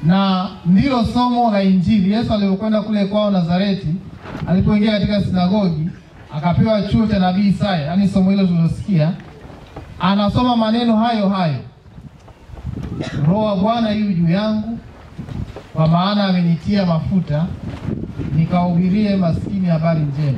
na ndilo somo la Injili. Yesu alipokwenda kule kwao Nazareti, alipoingia katika sinagogi, akapewa chuo cha nabii Isaya, yaani somo hilo tulilosikia, anasoma maneno hayo hayo, Roho wa Bwana yu juu yangu, kwa maana amenitia mafuta nikahubirie maskini habari njema.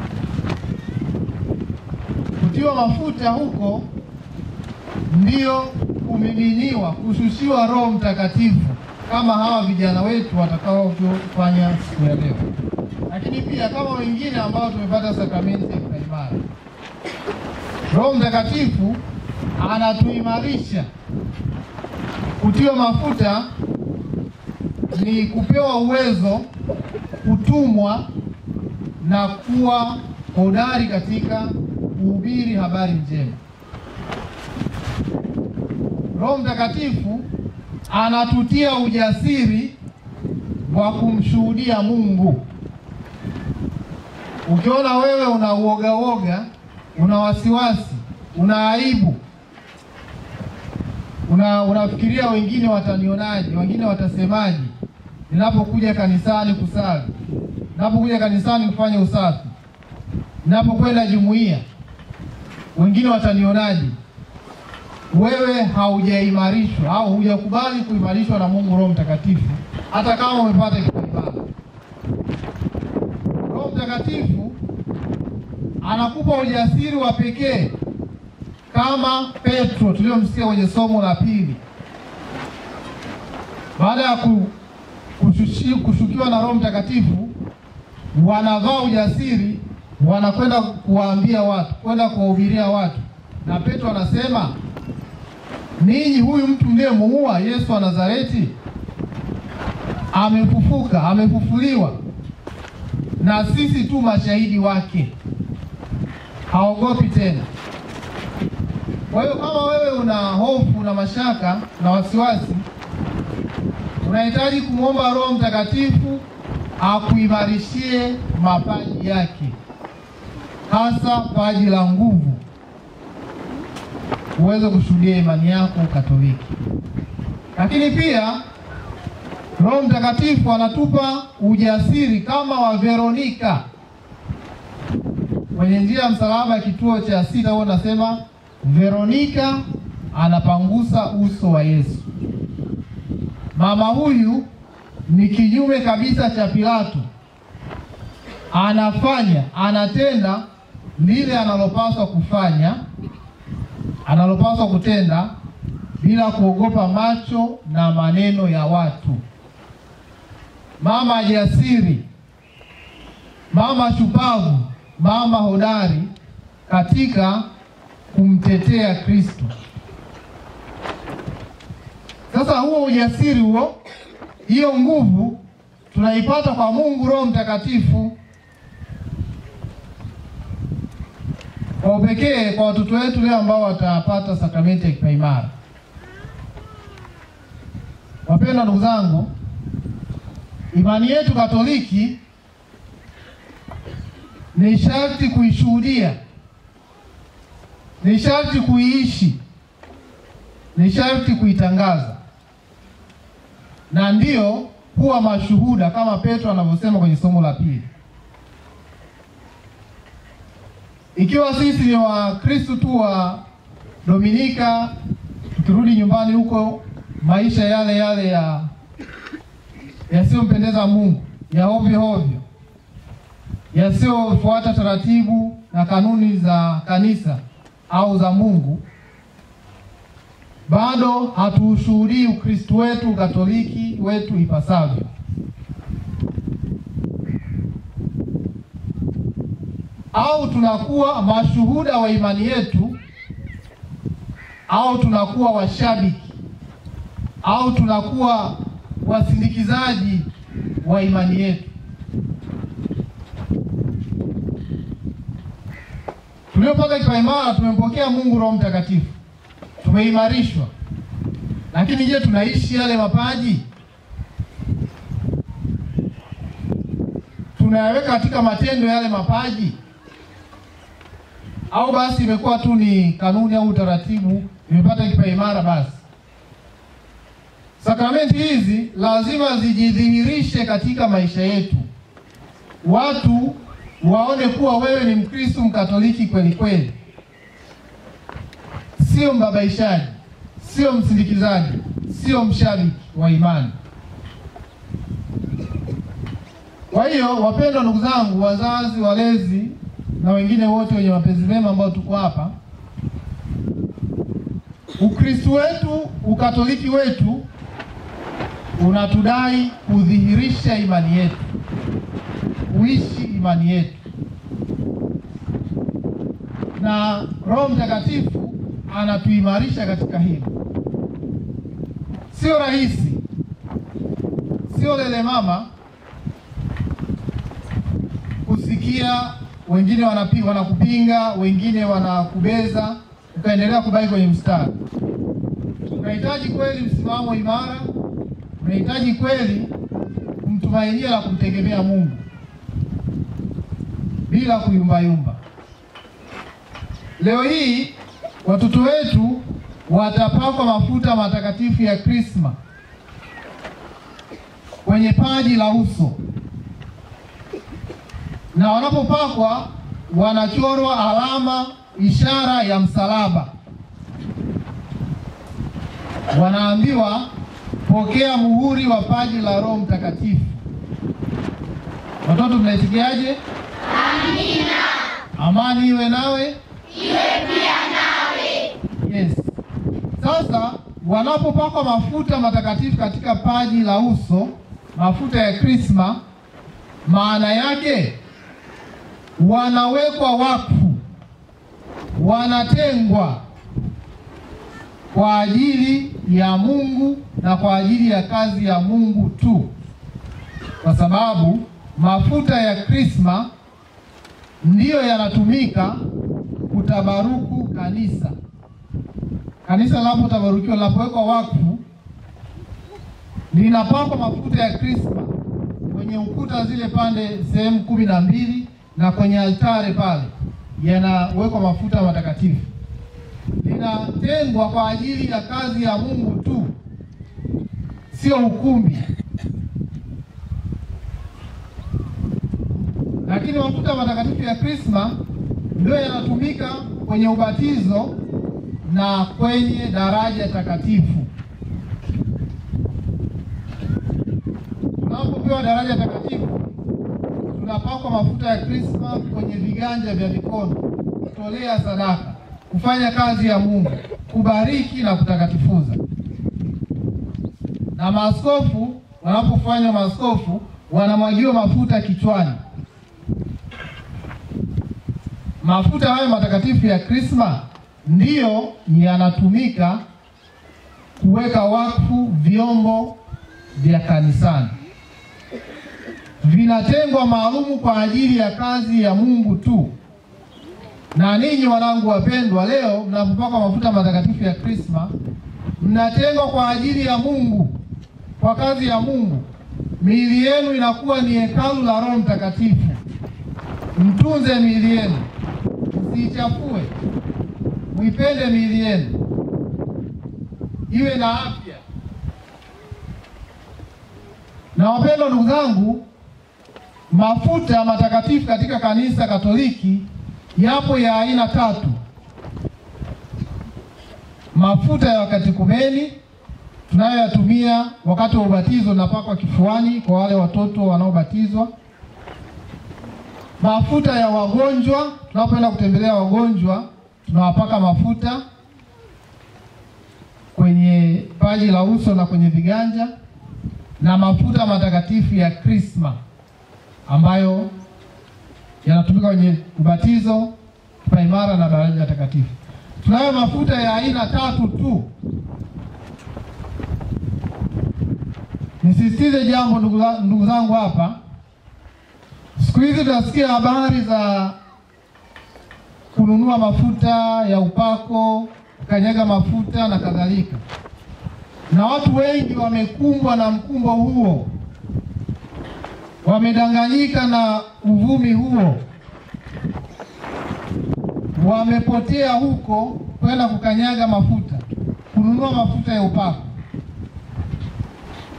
Kutiwa mafuta huko ndio kumiminiwa, kushushiwa Roho Mtakatifu kama hawa vijana wetu watakavyofanya siku ya leo, lakini pia kama wengine ambao tumepata sakramenti ya kipaimara. Roho Mtakatifu anatuimarisha. Kutiwa mafuta ni kupewa uwezo, kutumwa na kuwa hodari katika kuhubiri habari njema. Roho Mtakatifu anatutia ujasiri wa kumshuhudia Mungu. Ukiona wewe una uoga uoga, una wasiwasi, una aibu, una unafikiria wengine watanionaje, wengine watasemaje ninapokuja kanisani kusali, ninapokuja kanisani kufanya usafi, ninapokwenda jumuiya, wengine watanionaje? Wewe haujaimarishwa au hujakubali kuimarishwa na Mungu Roho Mtakatifu, hata kama umepata kipaimara. Roho Mtakatifu anakupa ujasiri wa pekee, kama Petro tuliyomsikia kwenye somo la pili, baada ya ku, kushushi, kushukiwa na Roho Mtakatifu, wanavaa ujasiri, wanakwenda kuwaambia watu, kwenda kuwahubiria watu, na Petro anasema ninyi, huyu mtu mliyemuua Yesu wa Nazareti amefufuka, amefufuliwa, na sisi tu mashahidi wake. Haogopi tena. Kwa hiyo kama wewe una hofu na mashaka na wasiwasi, unahitaji kumwomba Roho Mtakatifu akuimarishie mapaji yake, hasa paji la nguvu uweze kushuhudia imani yako Katoliki. Lakini pia Roho Mtakatifu anatupa ujasiri kama wa Veronika kwenye njia ya msalaba ya kituo cha sita, huo nasema Veronika anapangusa uso wa Yesu. Mama huyu ni kinyume kabisa cha Pilato, anafanya anatenda lile analopaswa kufanya analopaswa kutenda bila kuogopa macho na maneno ya watu. Mama jasiri, mama shupavu, mama hodari katika kumtetea Kristo. Sasa huo ujasiri huo, hiyo nguvu tunaipata kwa Mungu Roho Mtakatifu kwa upekee kwa watoto wetu leo ambao watapata sakramenti ya kipaimara. Wapendwa ndugu zangu, imani yetu Katoliki ni sharti kuishuhudia, ni sharti kuiishi, ni sharti kuitangaza, na ndiyo kuwa mashuhuda kama Petro anavyosema kwenye somo la pili. Ikiwa sisi ni Wakristo tu wa Dominika, tukirudi nyumbani huko maisha yale yale ya yasiyompendeza Mungu, ya hovyo hovyo, yasiyofuata taratibu na kanuni za kanisa au za Mungu, bado hatuushuhudii Ukristo wetu Katoliki wetu ipasavyo. au tunakuwa mashuhuda wa imani yetu, au tunakuwa washabiki, au tunakuwa wasindikizaji wa imani yetu. Tuliopata kipaimara tumempokea Mungu Roho Mtakatifu, tumeimarishwa, lakini je, tunaishi yale mapaji? Tunayaweka katika matendo yale mapaji au basi imekuwa tu ni kanuni au utaratibu, nimepata kipaimara basi Sakramenti hizi lazima zijidhihirishe katika maisha yetu, watu waone kuwa wewe ni Mkristo Mkatoliki kweli kweli, sio mbabaishaji, sio msindikizaji, sio mshabiki wa imani. Kwa hiyo, wapendwa ndugu zangu, wazazi, walezi na wengine wote wenye mapenzi mema ambao tuko hapa, Ukristo wetu, Ukatoliki wetu unatudai kudhihirisha imani yetu, kuishi imani yetu, na Roho Mtakatifu anatuimarisha katika hili. Sio rahisi, sio lele mama kusikia wengine wanapi, wanakupinga, wengine wanakubeza, ukaendelea kubaki kwenye mstari. Unahitaji kweli msimamo imara unahitaji kweli kumtumainia na kumtegemea Mungu bila kuyumbayumba. Leo hii watoto wetu watapakwa mafuta matakatifu ya Krisma kwenye paji la uso, na wanapopakwa wanachorwa alama, ishara ya msalaba, wanaambiwa pokea muhuri wa paji la Roho Mtakatifu. Watoto mnaitikiaje? Amina. Amani iwe nawe, iwe pia nawe. Yes. Sasa wanapopakwa mafuta matakatifu katika paji la uso, mafuta ya Krisma, maana yake wanawekwa wakfu, wanatengwa kwa ajili ya Mungu na kwa ajili ya kazi ya Mungu tu, kwa sababu mafuta ya Krisma ndiyo yanatumika kutabaruku kanisa. Kanisa linapotabarukiwa, linapowekwa wakfu, linapakwa mafuta ya Krisma kwenye ukuta zile pande sehemu kumi na mbili na kwenye altare pale yanawekwa mafuta matakatifu linatengwa kwa ajili ya kazi ya Mungu tu, sio ukumbi. Lakini mafuta matakatifu ya Krisma ndio yanatumika kwenye ubatizo na kwenye daraja takatifu. Tunapopewa daraja takatifu, tunapakwa mafuta ya Krisma kwenye viganja vya mikono, kutolea sadaka kufanya kazi ya Mungu, kubariki na kutakatifuza. Na maaskofu wanapofanya maaskofu wanamwagiwa mafuta kichwani. Mafuta hayo matakatifu ya Krisma ndiyo yanatumika kuweka wakfu vyombo vya kanisani, vinatengwa maalumu kwa ajili ya kazi ya Mungu tu na ninyi wanangu wapendwa, leo mnapopakwa mafuta matakatifu ya Krisma, mnatengwa kwa ajili ya Mungu, kwa kazi ya Mungu. Miili yenu inakuwa ni hekalu la Roho Mtakatifu. Mtunze miili yenu, msiichafue, mwipende miili yenu, iwe na afya. Na wapendwa ndugu zangu, mafuta matakatifu katika kanisa Katoliki yapo ya aina tatu. Mafuta ya wakatekumeni tunayoyatumia wakati wa ubatizo, napakwa kifuani kwa wale watoto wanaobatizwa. Mafuta ya wagonjwa, tunapoenda kutembelea wagonjwa tunawapaka mafuta kwenye paji la uso na kwenye viganja, na mafuta matakatifu ya Krisma ambayo yanatumika kwenye ubatizo, kipaimara na daraja takatifu. Tunayo mafuta ya aina tatu tu. Nisisitize jambo ndugu, ndugu zangu hapa, siku hizi tunasikia habari za kununua mafuta ya upako, kanyaga mafuta na kadhalika, na watu wengi wamekumbwa na mkumbo huo wamedanganyika na uvumi huo, wamepotea huko kwenda kukanyaga mafuta, kununua mafuta ya upako.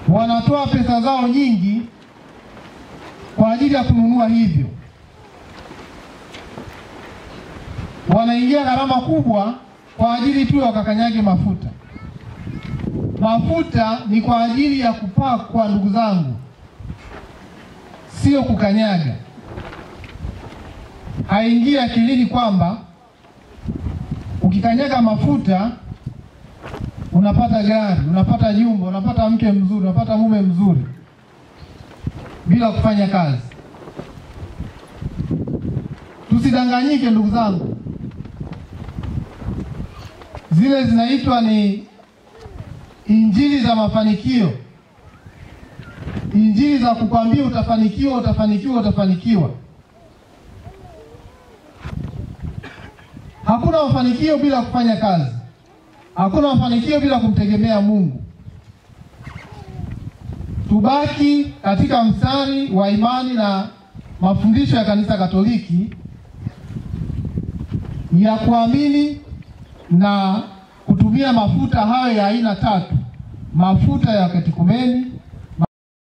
wanatoa pesa zao nyingi kwa ajili ya kununua hivyo, wanaingia gharama kubwa kwa ajili tu ya wakakanyage mafuta. Mafuta ni kwa ajili ya kupakwa, ndugu zangu, sio kukanyaga. Haingii akilini kwamba ukikanyaga mafuta unapata gari, unapata nyumba, unapata mke mzuri, unapata mume mzuri bila kufanya kazi. Tusidanganyike ndugu zangu, zile zinaitwa ni injili za mafanikio, injili za kukwambia utafanikiwa, utafanikiwa, utafanikiwa. Hakuna mafanikio bila kufanya kazi, hakuna mafanikio bila kumtegemea Mungu. Tubaki katika mstari wa imani na mafundisho ya Kanisa Katoliki ya kuamini na kutumia mafuta hayo ya aina tatu: mafuta ya katekumeni,